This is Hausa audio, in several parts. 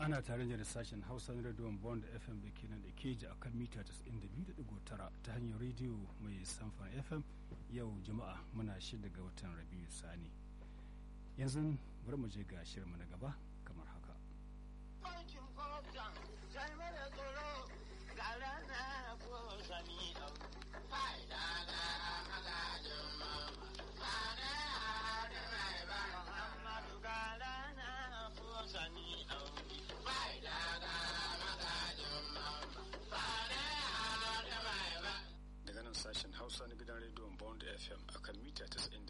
ana tare da sashen hausa na rediyon bond fm da ke nan da keji a kan mita 92.9 ta hanyar rediyo mai samfan fm yau juma'a muna shida ga watan rabiu sani yanzu bari mu je ga shirinmu na gaba kamar haka daga nan sashen hausa na gidan rediyon bond fm akan mita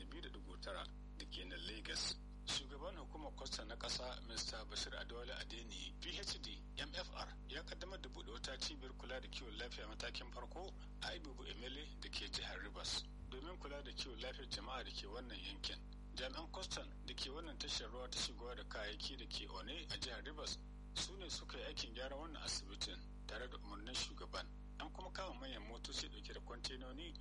92.9 da ke nan lagos shugaban hukumar kwasta na ƙasa mr bashir adewale adeni phd mfr ya kaddamar da buɗe wata cibiyar kula da kiwon lafiya matakin farko a ibubu emele da ke jihar rivers domin kula da kiwon lafiyar jama'a da ke wannan yankin jami'an kwastan da ke wannan tashar ruwa ta shigowa da kayayyaki da ke one a jihar rivers su ne suka yi aikin gyara wannan asibitin tare da umarnin shugaban an kuma kama manyan motoci dauke da kwantenoni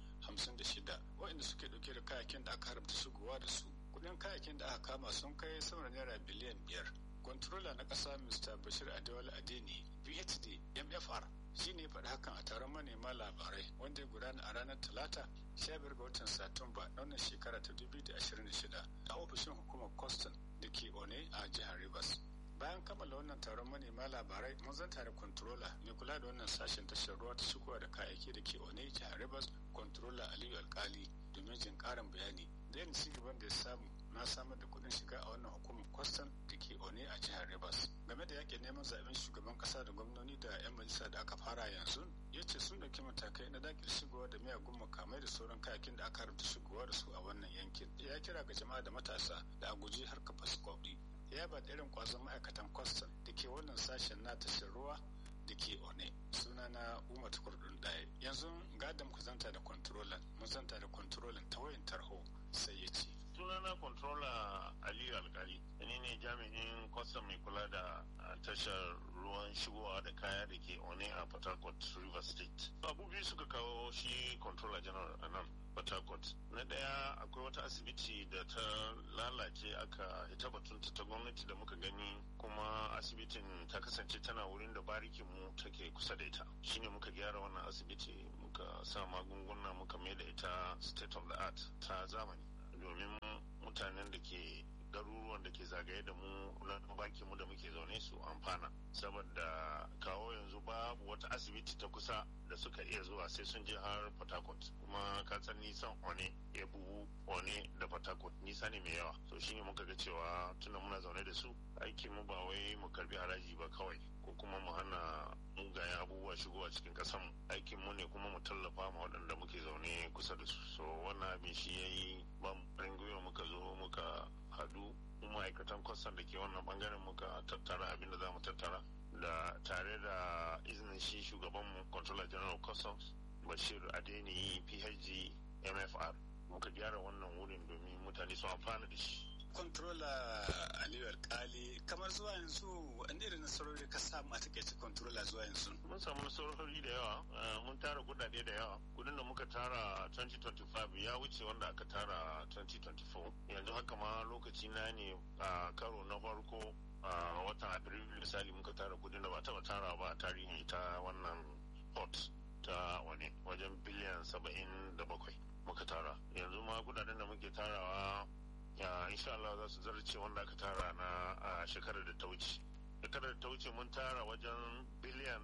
56 waɗanda suke dauke da kayakin da aka haramta shigowa da su kudin kayakin da aka kama sun kai sama da naira biliyan biyar kwantarola na ƙasa mr bashir adewale adeni phd mfr shi ne faɗi hakan a taron manema labarai wanda ya gudana a ranar talata 15 ga watan satumba na wannan shekara ta 2026 a ofishin hukumar kwastan da ke one a jihar rivers bayan kammala wannan taron manema labarai mun zanta da controller mai kula da wannan sashen tashar ruwa ta shigowa da kayayyaki da ke one jihar rivers controller aliyu alkali domin jin karin bayani da yin gaban da ya samu na samar da kuɗin shiga a wannan hukumar kwastan da ke one a jihar rivers game da yakin neman zaben shugaban kasa da gwamnoni da 'yan majalisa da aka fara yanzu ya ce sun ɗauki matakai na dakile shigowa da miyagun makamai da sauran kayakin da aka rubuta shigowa da su a wannan yankin ya kira ga jama'a da matasa da a guji harkar fasikoɗi ya ba irin kwazon ma'aikatan kwastam da ke wannan sashen na tashar ruwa da ke one suna na umar tukurdun ɗaya yanzu gadon ku zanta da kwantarolan mun zanta da kwantarolan ta wayan tarho sai ya ce sunana controller aliyu alkali ni ne jami'in kwastam mai kula da tashar ruwan shigowa da kaya da ke one a port harcourt river state abu biyu suka kawo shi controller general a nan port harcourt na daya akwai wata asibiti da ta lalace aka ita batunta ta gwamnati da muka gani kuma asibitin ta kasance tana wurin da barikin mu take kusa da ita shine muka gyara wannan asibiti muka sa magunguna muka mai da ita state of the art ta zamani domin mutanen da ke garuruwan da ke zagaye da mu na baki mu da muke zaune su amfana saboda kawo yanzu babu wata asibiti ta kusa da suka iya zuwa sai sun je har port harcourt kuma ka san nisan one ya buhu one da port harcourt nisa ne mai yawa to shine muka ga cewa tunda muna zaune da su aikin mu ba wai mu karbi haraji ba kawai ko kuma mu hana mugayen abubuwa shigowa cikin kasan aikin mu ne kuma mu tallafa ma waɗanda muke zaune kusa da su so wannan abin shi yayi ban gwiwa muka zo muka hadu ma'aikatan kwastan da ke wannan bangaren muka tattara abin da za mu tattara da tare da izinin shi shugabanmu controller general customs bashir adeni phd mfr muka gyara wannan wurin domin mutane su amfana da shi controller aliyu alkali kamar zuwa yanzu wani irin nasarori ka samu a takaice controller zuwa yanzu mun samu nasarori da yawa mun tara kudade da yawa kudin da muka tara 2025 ya wuce wanda aka tara 2024 yanzu haka ma lokaci na ne a karo na farko a watan afrilu misali muka tara kudin da ba taba tara ba a tarihin ita wannan port ta wani wajen biliyan saba'in da bakwai muka tara yanzu ma kudaden da muke tarawa insha Allah za su zarce wanda aka tara na a shekarar da ta wuce shekarar da ta wuce mun tara wajen biliyan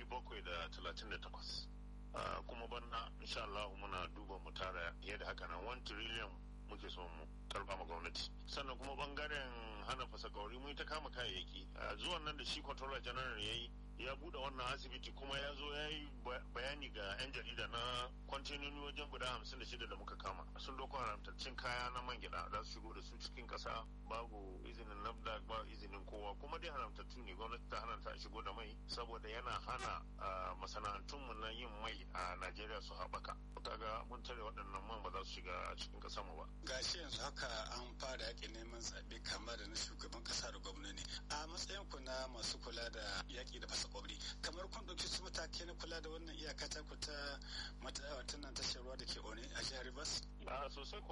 738 kuma bana insha Allah muna duba mu tara yadda haka nan 1 trillion muke so mu karba ma gwamnati sannan kuma bangaren hana fasakauri mun ta kama kayayyaki zuwan nan da shi controller general yayi ya bude wannan asibiti kuma ya zo ya yi bayani ga 'yan jarida na kwantenoni wajen guda hamsin da shida da muka kama sun doko haramtaccen kaya na man gida za su shigo da su cikin kasa babu izinin nafdak ba izinin kowa kuma dai haramtattu ne gwamnati ta hana ta shigo da mai saboda yana hana masana'antunmu na yin mai a najeriya su haɓaka kaga mun tare waɗannan man ba za su shiga a cikin ƙasar mu ba gashi yanzu haka an fara yaƙin neman zaɓe kama da na shugaban ƙasa da gwamnati a matsayin ku na masu kula da yaƙi da fasa kwabri kamar kun ɗauki su matake na kula da wannan iyaka ta ku ta nan tashar ruwa da ke one a jihar Rivers? a sosai kuwa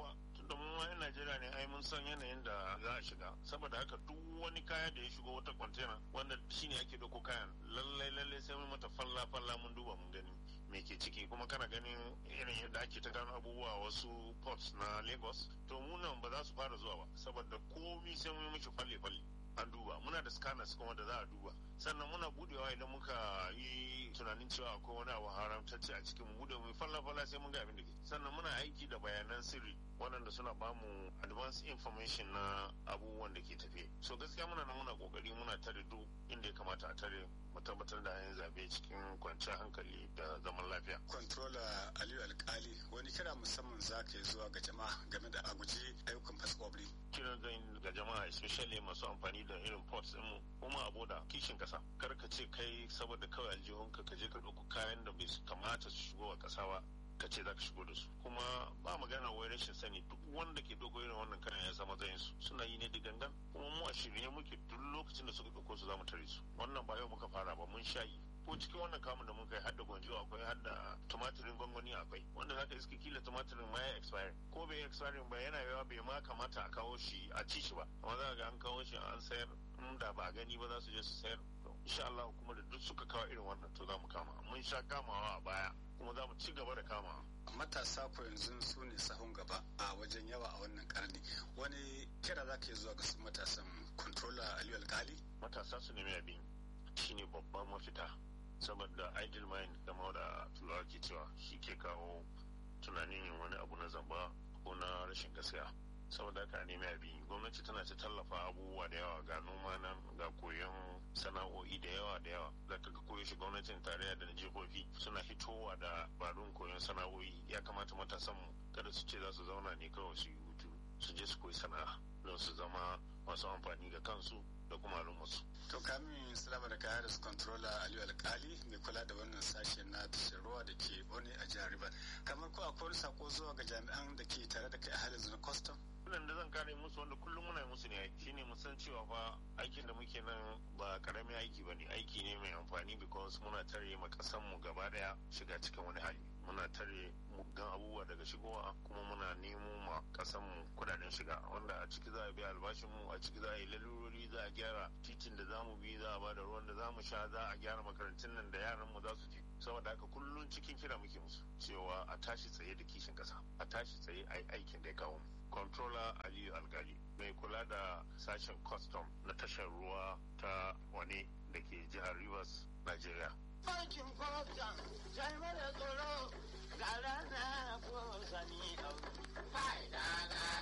tunda mu ma 'yan Najeriya ne ai mun san yanayin da za a shiga saboda haka duk wani kaya da ya shigo wata kwantena wanda shine ake dauko kayan lallai lallai sai mun mata falla falla mun duba mun gani me ke ciki kuma kana ganin irin yadda ake ta gano abubuwa wasu ports na Lagos to mu nan ba za su fara zuwa ba saboda komi sai mun mishi falle falle an duba muna da scanners kuma da za a duba sannan muna budewa idan muka yi tunanin cewa akwai wani abu haramtacce a cikin mu bude mu falla falla sai mun ga abin da ke sannan muna aiki da bayanan sirri waɗanda suna bamu advance information na abubuwan da ke tafe so gaskiya muna nan muna kokari muna tare duk inda ya kamata a tare mu tabbatar da yin zabe cikin kwanciyar hankali da zaman lafiya controller aliyu alkali wani kira musamman za ka yi zuwa ga jama'a game da aguji ayyukan faskwabri kiran zan ga jama'a especially masu amfani da irin ports din mu kuma abu da kishin kasa kar ka ce kai saboda kawai aljihunka ka je ka ɗauko kayan da bai kamata su shigo a ƙasa ba ka ce za ka shigo da su kuma ba magana wai rashin sani duk wanda ke dogo irin wannan kayan ya zama zayin su suna yi ne da gangan kuma mu a shirye muke duk lokacin da suka ɗauko su za mu tare su wannan ba yau muka fara ba mun sha yi ko cikin wannan kamun da mun kai hadda gwanjo akwai hadda tumatirin gwangwani akwai wanda zaka iska kila tumatirin ma ya expire ko bai expire ba yana yawa bai ma kamata a kawo shi a ci shi ba amma za ga an kawo shi an sayar in da ba gani ba za su je su sayar insha Allah kuma da duk suka kawo irin wannan to za mu kama mun sha kamawa a baya kuma za mu ci gaba da kama. matasa ko yanzu su ne sahun gaba a wajen yawa a wannan karni wani kira za ka yi zuwa ga su matasan controller aliyu alkali matasa su nemi abin shine babban mafita saboda idle mind da da turawa ke cewa shi ke kawo tunanin yin wani abu na zamba ko na rashin gaskiya saboda haka nemi abin gwamnati tana ta tallafa abubuwa da yawa ga noma nan ga koyon sana'o'i da yawa da yawa za ka ga koyo shi gwamnatin tarayya da na jihohi suna hitowa da barun koyon sana'o'i ya kamata matasan mu kada su ce za su zauna ne kawai su yi hutu su je su koyi sana'a don su zama masu amfani ga kansu da kuma al'ummarsu. To kamin salama da kaya da su controller Aliyu Alkali mai kula da wannan sashe na tashar ruwa da ke Bone a jihar Rivers. Kamar ko akwai wani sako zuwa ga jami'an da ke tare da kai a halin na custom? Wannan da zan kare musu wanda kullum muna musu ne shine mu san cewa fa aikin da muke nan ba karamin aiki ba ne aiki ne mai amfani because muna tare ma kasan mu gaba daya shiga cikin wani hali. Muna tare muggan abubuwa daga shigowa kuma muna nemo ma kasan mu kudaden shiga wanda a ciki za a biya albashin mu a ciki za a yi lalurori za a gyara titin da zamu bi za a bada ruwan da zamu sha za a gyara makarantun nan da yaran mu za su je saboda haka kullum cikin kira muke musu cewa a tashi tsaye da kishin kasa a tashi tsaye a yi aikin da ya kawo mu controller aliyu algali mai kula da sashen custom na tashar ruwa ta wane da ke jihar rivers nigeria Aikin kwamfutan, sai mara tsoro, ga rana ko sani au. Fa'ida na